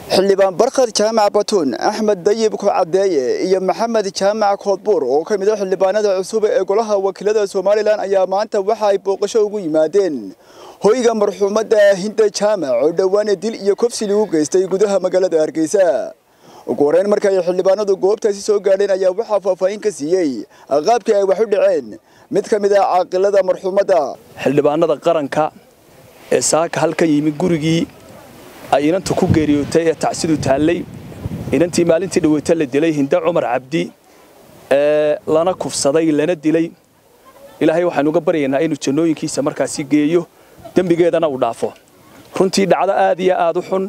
xildhibaan barkhad jaamac batuun axmed dayib kucadeeye iyo maxamed jaamac koodbuur oo ka mid a xildhibaanada cusub ee golaha wakiilada somalilan ayaa maanta waxa ay booqasho ugu yimaadeen hoyga marxuumadda hinda jaamac oo dhowaana dil iyo kofsi lagu geystay gudaha magaalada hargeysa ugu horeyn marka ay xildhibaanadu goobtaasi soo gaadheen ayaa waxaa faahfaahin ka siiyey qaabkii ay wax u dhaceen mid ka mid ah caaqilada marxuumadda xildhibaanada qaranka ee saaka halkan yimi gurigii ay inantu ku geeriyootay ee tacsidu taallay inantii maalintii dhaweyta la dilay hinda cumar cabdi ee lana kufsaday lana dilay ilaahay waxaynu uga baryaynaa inuu jannooyinkiisa markaasi geeyo dembigeedana uu dhaafo runtii dhacdo aad iyo aad u xun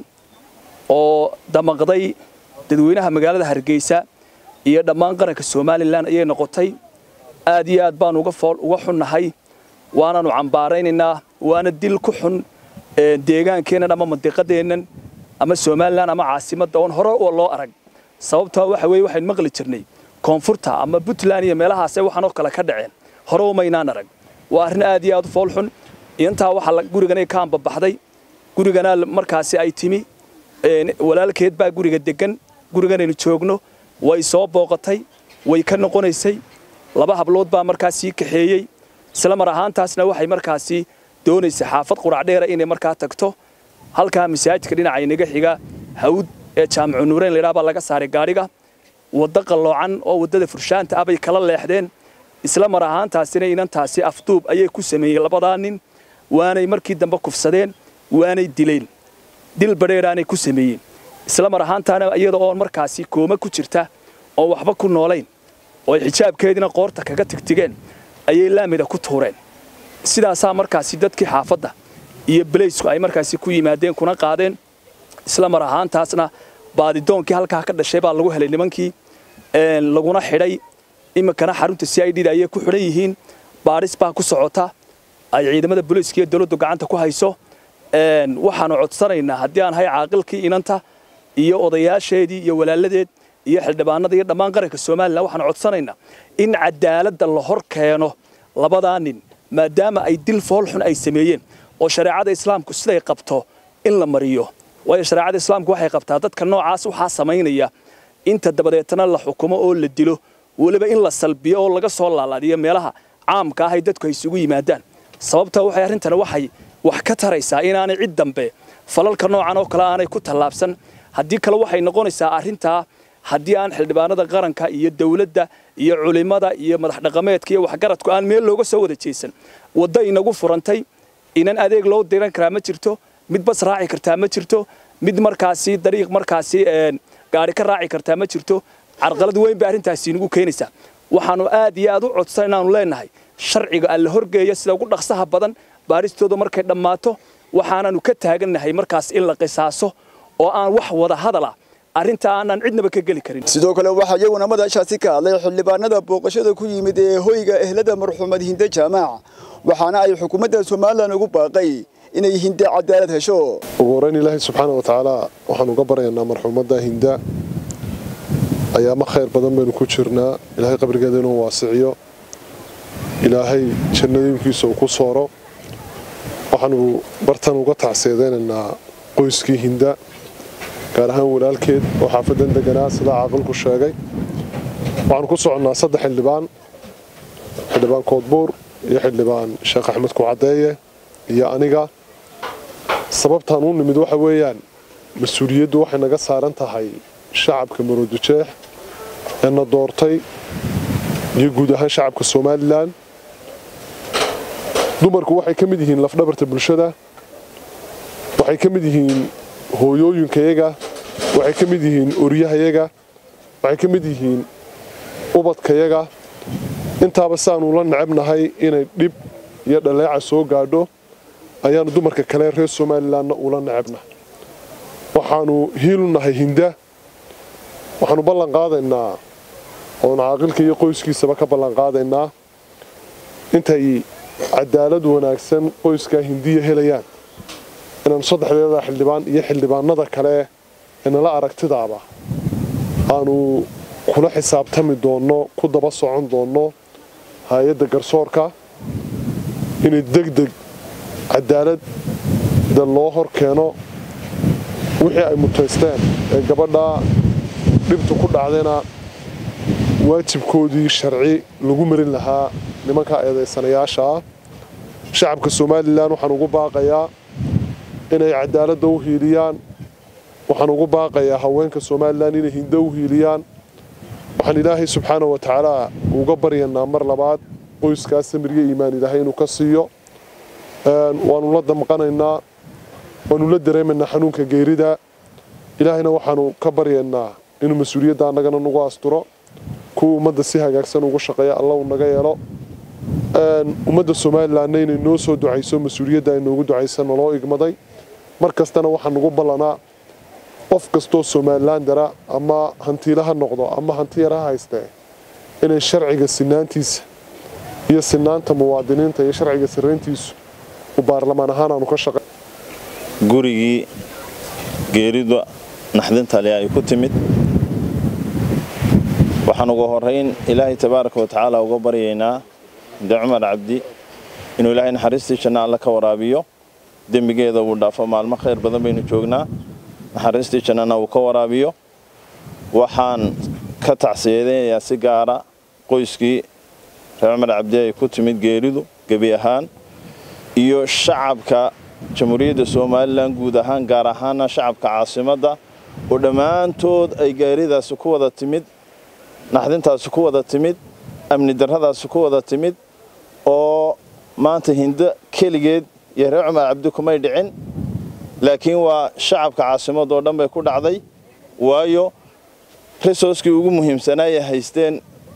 oo damaqday dadweynaha magaalada hargeysa iyo dhammaan qaranka somalilan ayay noqotay aad iyo aad baanu uga xunnahay waanaanu cambaaraynaynaa waana dil ku xun deegaankeennan ama mandiqadeennan ama somalilan ama caasimadda oon hore oo loo arag sababtoo waxa weye waxaynu maqli jirnay koonfurta ama puntland iyo meelahaase waxaanoo kale ka dhaceen hore umaynaan arag waa arrin aad iyo aad u fool xun intaa waxaa guriganay ka ambabaxday gurigana markaasi ay timi walaalkeed baa guriga degan guriganaynu joogno way soo booqatay way ka noqonaysay laba hablood baa markaasii kaxeeyey isla mar ahaantaasna waxay markaasi doonaysa xaafad quracdheera inay markaa tagto halkaa masaajidka dhinaca inaga xiga hawd ee jaamicu nuureyn laydhaha baa laga saaray gaadhiga waddo qalloocan oo waddada furshaanta ah bay kala leexdeen isla mar ahaantaasina inantaasi afduub ayay ku sameeyeen labadaa nin waanay markii dambe kufsadeen waanay dileen dil badheeraanay ku sameeyeen isla mar ahaantaana iyada oo markaasi kooma ku jirta oo waxba ku noolayn oo ay xijaabkeediina qoorta kaga tigtigeen ayay laamida ku tuureen sidaasaa markaasi dadkii xaafadda iyo balaysku ay markaasi ku yimaadeen kuna qaadeen isla mar ahaantaasna baadidoonkii halkaa ka dhashay baa lagu helay nimankii laguna xidhay iminkana xarunta c i d da ayay ku xidhan yihiin baadhis baa ku socota ay ciidamada booliiska iyo dowladdu gacanta ku hayso waxaanu codsanaynaa haddii aan hay caaqilkii inanta iyo odayaasheedii iyo walaaladeed iyo xildhibaanada iyo dhammaan qaranka somalilan waxaanu codsanaynaa in cadaaladda la hor keeno labadaa nin maadaama ay dil fool xun ay sameeyeen oo shareecada islaamku siday qabto in la mariyo waayo shareecada islaamku waxay qabtaa dadka noocaas waxaa samaynaya inta dabadeetana la xukumo oo la dilo weliba in la salbiyo oo laga soo laalaadiyo meelaha caamka ah ay dadku ay isugu yimaadaan sababta waxay arrintana waxay wax ka taraysaa inaanay cid dambe falalka noocan oo kale aanay ku tallaabsan haddii kale waxay noqonaysaa arrintaa haddii aan xildhibaanada qaranka iyo dawladda iyo culimmada iyo madax dhaqameedka iyo waxgaradku aan meel looga soo wada jeesan waddo inagu furantay inan adeeg loo diran karaa ma jirto mid bas raaci kartaa ma jirto mid markaasi dariiq markaasi gaari ka raaci kartaa ma jirto carqalad weyn bay arrintaasi inagu keenaysaa waxaanu aad iyo aad u codsan inaanu leenahay sharciga alla horgeeya sida ugu dhaqsaha badan baaristooda markay dhammaato waxaanaanu ka taagannahay markaas in la qisaaso oo aan wax wada hadala arrinta aanaan cidnaba ka geli karin sidoo kale waxaa iyaguna madashaasi ka hadlay xildhibaanada booqashada ku yimid ee hoyga ehlada marxuumad hinde jaamac waxaana ay xukuumadda somalilan ugu baaqay inay hinde cadaalad hesho ugu horeyn ilaahay subxaana wa tacaala waxaan uga baryaynaa marxuumadda hinda ayaama khayr badan baynu ku jirnaa ilaahay qabrigeeda inuu waasiciyo ilaahay jannadooyinkiisa uu ku sooro waxaanu bartan uga tacseedaynaynaa qoyskii hinda gaar ahaan walaalkeed oo xaafadan deganaa sidaa caaqilku sheegay waxaanu ku soconnaa saddex xildhibaan xildhibaan koodbuur iyo xildhibaan sheekh axmed kucadeeye iyo aniga sababtaan u nimid waxa weeyaan mas-uuliyaddu waxay naga saaran tahay shacabka maroodijeex ee na doortay iyo guud ahaan shacabka somalilan dumarku waxay ka mid yihiin lafdhabarta bulshada waxay ka mid yihiin hooyooyinkayaga waxay ka mid yihiin oryahayaga waxay ka mid yihiin ubadkayaga intaaba saanu la necabnahay inay dhib iyo dhaleeca soo gaadho ayaanu dumarka kale reer somalilanna ula necabnahay waxaanu hiilu nahay hinda waxaanu ballan qaadaynaa oon caaqilka iyo qoyskiisaba ka ballan qaadaynaa intay cadaalad wanaagsan qoyskaa hindiya helayaan inaanu saddexdeeda xildhibaan iyo xildhibaanada kale ee nala aragtidaaba aanu kula xisaabtami doonno ku daba socon doonno hay-adda garsoorka inay deg deg cadaaladda loo hor keeno wixii ay mutaysteen ee gabadha dhibtu ku dhacdayna waajibkoodii sharci lagu marin lahaa nimanka eedaysanayaasha ah shacabka somalilan waxaan ugu baaqayaa inay cadaaladda u hiiliyaan waxaan ugu baaqayaa haweenka somalilan inay hindo u hiiliyaan waxaan ilaahay subxaana wa tacaala uga baryanaa mar labaad qoyskaas samiryo iimaan ilaahay inuu ka siiyo waanu la damqanaynaa waanu la dareemaynaa xanuunka geerida ilaahayna waxaanu ka baryaynaa inuu mas-uuliyadda annagana nagu asturo kuwa ummadda si hagaagsan ugu shaqeeya alla uu naga yeelo ummadda somalilanna inay noo soo ducayso mas-uuliyadda ay noogu ducaysa naloo igmaday mar kastana waxaa nagu ballanaa qof kastoo somalilan dara ama hantiila ha noqdo ama hanti yar ha haystee inay sharciga sinaantiisa iyo sinaanta muwaadiniinta iyo sharciga sirayntiisu u baarlamaan ahaan aanu ka shaqey gurigii geerida naxdintale ay ku timid waxaan ugu horayn ilaahay tabaaraka wa tacaala uga baryaynaa de cumar cabdi inuu ilaahay naxariistii janna alle ka waraabiyo dembigeeda uu dhaafo maalmo khayr badan baynu joognaa naxariistii jannana uu ka waraabiyo waxaan ka tacsiyadaynayaa si gaara qoyskii reer cumar cabdi ay ku timid geeridu gebi ahaan iyo shacabka jamhuuriyadda somalilan guud ahaan gaar ahaana shacabka caasimadda oo dhammaantood ay geeridaasi ku wada timid naxdintaasi ku wada timid amni darradaasi ku wada timid oo maanta hindo keligeed iyo reer cumar cabdi kumay dhicin laakiin waa shacabka caasimadda oo dhan bay ku dhacday waayo resourskii ugu muhiimsanaayay haysteen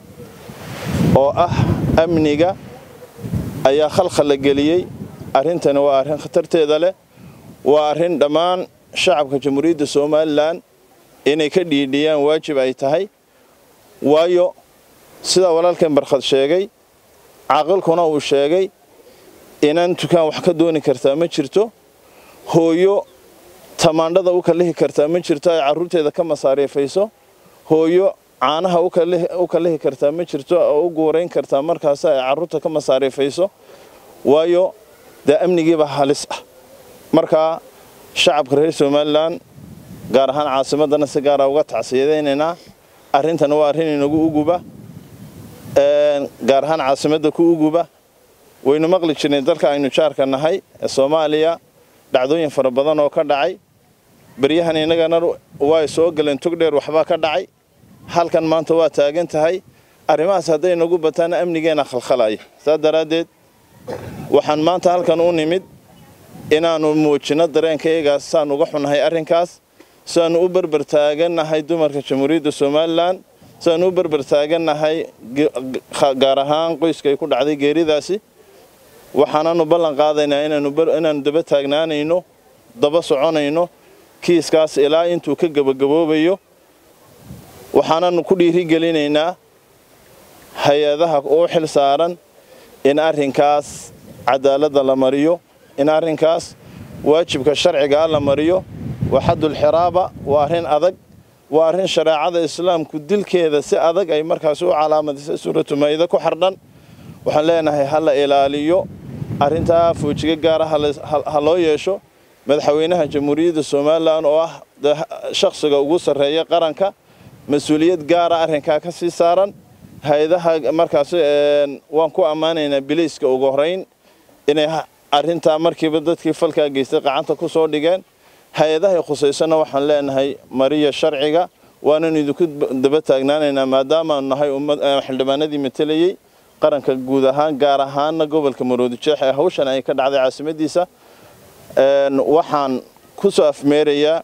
oo ah amniga ayaa khalkhal la geliyey arrintani waa arrin khatarteeda leh waa arrin dhammaan shacabka jamhuuriyadda somalilan inay ka dhiidhiyaan waajib ay tahay waayo sidaa walaalkan barkhad sheegay caaqilkuna uu sheegay inaan dukaan wax ka dooni kartaa ma jirto hooyo tamaandhada u kallihi kartaa ma jirto ay carruurteeda ka masaariifayso hooyo caanaha u kallihi kartaa ma jirto oo u guurayn kartaa markaas ay carruurta ka masaariifayso waayo dee amnigiiba halis ah markaa shacabka reer somalilan gaar ahaan caasimaddana si gaara uga tacsiyadaynaynaa arrintani waa arrin inagu uguba gaar ahaan caasimadda ku uguba waynu maqli jirnay dalka aynu jaarka nahay ee soomaaliya dhacdooyin fara badan oo ka dhacay beryahan innagana way soo galeen togdheer waxbaa ka dhacay halkan maanta waa taagan tahay arrimahaas hadday nagu bataana amnigeena khalkhalaya saas daraaddeed waxaan maanta halkan u nimid inaannu muujinno dareenkayagaas saan uga xunnahay arrinkaas siaannu u berber taagannahay dumarka jamhuuriyadda somalilan siaannu u berber taagannahay gaar ahaan qoyskay ku dhacday geeridaasi waxaananu ballan qaadaynaa inaannu daba taagnaanayno daba soconayno kiiskaas ilaa intuu ka gebagaboobayo waxaananu ku dhiirigelinaynaa hay-adaha u xil saaran in arrinkaas cadaaladda la mariyo in arrinkaas waajibka sharcigaa la mariyo waa xaddulxiraaba waa arrin adag waa arrin shareecada islaamku dilkeeda si adag ay markaas u calaamadisay suuratu maa'ida ku xardhan waxaan leenahay ha la ilaaliyo arrintaa foojiga gaara ha loo yeesho madaxweynaha jamhuuriyadda somalilan oo ah shakhsiga ugu sarreeya qaranka mas-uuliyad gaara arrinkaa ka sii saaran hay-adaha markaas waan ku ammaanaynaa biliiska ugu horeyn inay arrintaa markiiba dadkii falkaa geystay qacanta ku soo dhigeen hay-adahay khusaysana waxaan leenahay mariya sharciga waanan idinku daba taagnaanaynaa maadaamaanu nahay xildhibaanadii matelayey qaranka guud ahaan gaar ahaana gobolka maroodijeex ee hawshan ay ka dhacday caasimadiisa waxaan ku soo afmeerayaa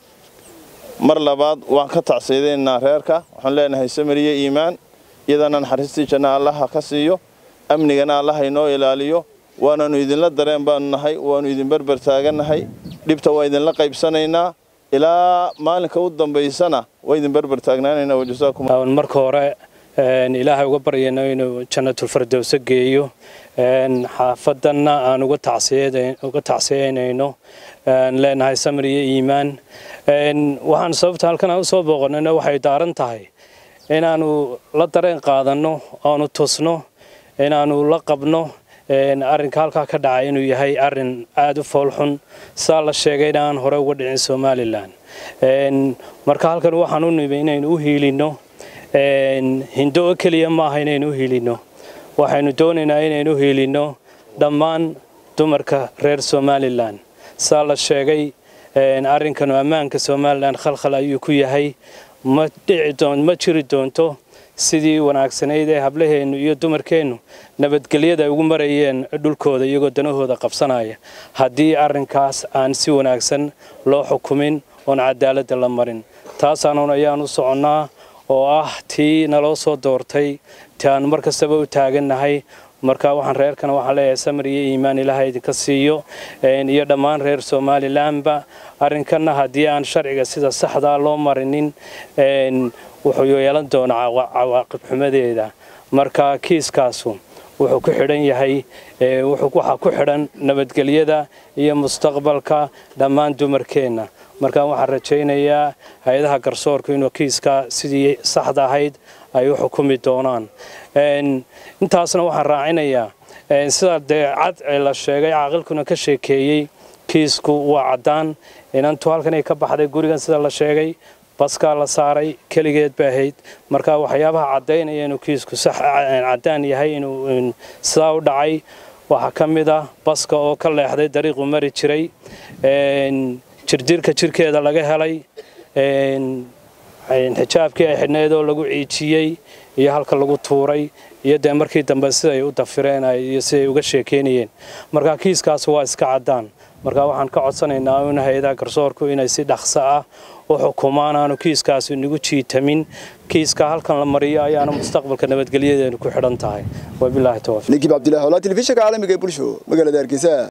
mar labaad waan ka tacsiyadaynaa reerka waxaan leenahay samariye iimaan iyadana naxariistii janna allaha ka siiyo amnigana allaha inoo ilaaliyo waananu idinla dareen baanu nahay waanu idin berber taagannahay dhibta waa idinla qaybsanaynaa ilaa maalinka u dambaysana waa idin berber taagnaanaynaa wajasaakum marka hore ilaahay uga baryayno inuu jannatulfardowso geeyo xaafadanna aan uga tacsiyaynayno leenahay samir iyo iimaan waxaan sababta halkan aan usoo booqanayna waxay daaran tahay inaanu la dareen qaadanno aanu tusno inaanu la qabno arrinka halkaa ka dhacay inuu yahay arrin aada u foolxun saa la sheegayna aan hore uga dhicin somalilan marka halkan waxaan u nimi inaynu u hiilinno hindo oo keliya maaha inaynu u hiilinno waxaynu doonaynaa inaynu u hiilinno dhammaan dumarka reer somalilan saa la sheegay arrinkanu ammaanka somalilan khalkhal ayuu ku yahay ma jiri doonto sidii wanaagsanayd ee hablaheennu iyo dumarkeennu nabadgelyada ay ugu marayeen dhulkooda iyagoo danahooda qabsanaya haddii arrinkaas aan si wanaagsan loo xukumin oon cadaaladda la marin taasaanuun ayaan u soconnaa oo ah tii naloo soo doortay ti aanu mar kastaba u taagannahay marka waxaan reerkana waxaan leeyahay samir iyo iimaan ilaaha idinka siiyo iyo dhammaan reer somalilanba arrinkanna haddii aan sharciga sida saxdaa loo marinin wuxuu yeelan doonaa cawaaqib xumadeeda marka kiiskaasu wuxuu ku xidhan yahay waxaa ku xidhan nabadgelyada iyo mustaqbalka dhammaan dumarkeenna marka waxaan rajaynayaa hay-adaha garsoorku inuu kiiska sidii saxda ahayd ay u xukumi doonaan intaasna waxaan raacinayaa sida dee cad la sheegay caaqilkuna ka sheekeeyey kiisku waa caddaan inantu halkanay ka baxday gurigan sida la sheegay baskaa la saaray keligeed bay ahayd marka waxyaabaha caddaynaya inuu kiisku sax caddaan yahay inuu sidaa u dhacay waxaa ka mid ah baska oo ka leexday dariiqu mari jiray jirdirka jirkeeda laga helay xijaabkii ay xidhneed oo lagu ciijiyey iyo halka lagu tuuray iyo dee markii dambe siday u dafireen iyo siday uga sheekeynayeen marka kiiskaas waa iska caddaan marka waxaan ka codsanaynaa in hay-adaha garsoorku inay si dhaqso ah u xukumaan aanu kiiskaasi nagu jiitamin kiiska halkan la mariyo ayaana mustaqbalka nabadgelyadeenu ku xidhan tahay wabilaahi tawfiiq ninkii cabdilaahi olaa telefishinka caalamiga ee bulsho magaalada hargeysa